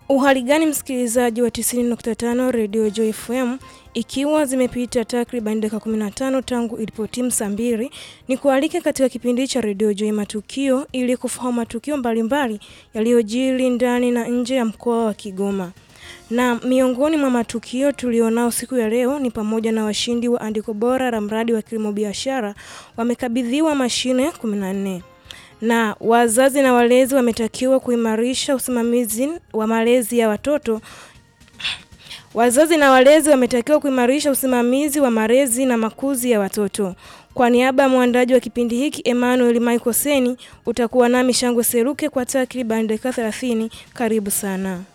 Uhali gani msikilizaji wa 90.5 Radio Joy FM, ikiwa zimepita takriban dakika 15 tangu ilipotimu saa mbili, ni kualike katika kipindi cha Radio Joy Matukio ili kufahamu matukio mbalimbali yaliyojiri ndani na nje ya mkoa wa Kigoma. Na miongoni mwa matukio tulionao siku ya leo ni pamoja na washindi wa andiko bora la mradi wa kilimo biashara wamekabidhiwa mashine 14 na wazazi na walezi wametakiwa kuimarisha usimamizi wa malezi ya watoto. Wazazi na walezi wametakiwa kuimarisha usimamizi wa malezi na makuzi ya watoto. Kwa niaba ya mwandaji wa kipindi hiki Emmanuel Michael Seni, utakuwa nami Shangwe Seruke kwa takriban dakika 30. Karibu sana.